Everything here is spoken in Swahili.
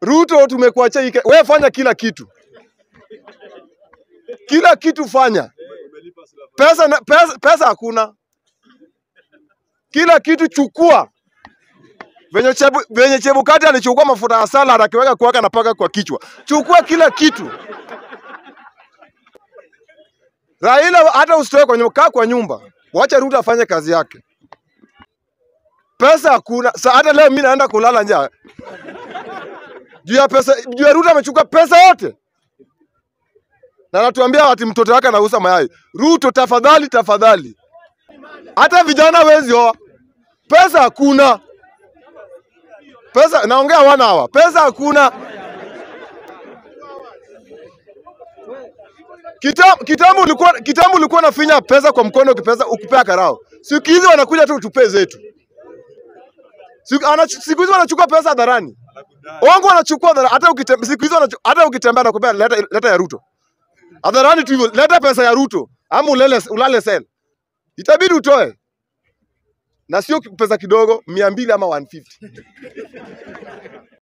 Ruto tumekuachia hii Ke- wewe fanya kila kitu, kila kitu fanya. Pesa, na- pesa, pesa hakuna, kila kitu chukua. Venye, chebu, venye Chebukati alichukua mafuta ya salad akiweka kuwaka na paka kwa kichwa, chukua kila kitu. Raila hata usitoe kwa nyumba, kaa kwa nyumba, wacha Ruto afanye kazi yake. Pesa hakuna. Sa hata leo mimi naenda kulala njaa juu ya pesa, juu ya Ruto amechukua pesa yote, na anatuambia ati mtoto wake anauza mayai. Ruto, tafadhali tafadhali, hata vijana wezi oa, pesa hakuna. Pesa naongea wana hawa, pesa hakuna. Kitambo kitambo ulikuwa kitambo ulikuwa unafinya pesa kwa mkono ukipesa ukipea karao. Siku hizi wanakuja tu tupe zetu. Siku ana- siku hizi wanachukua pesa hadharani. Wangu wanachukua hadharani. hata ukitembea siku hizi wanachu- hata ukitembea na kupea leta, leta ya Ruto. Hadharani tu hivyo, leta pesa ya Ruto ama ulele ulale sel. Itabidi utoe. Na sio pesa kidogo, mia mbili ama 150.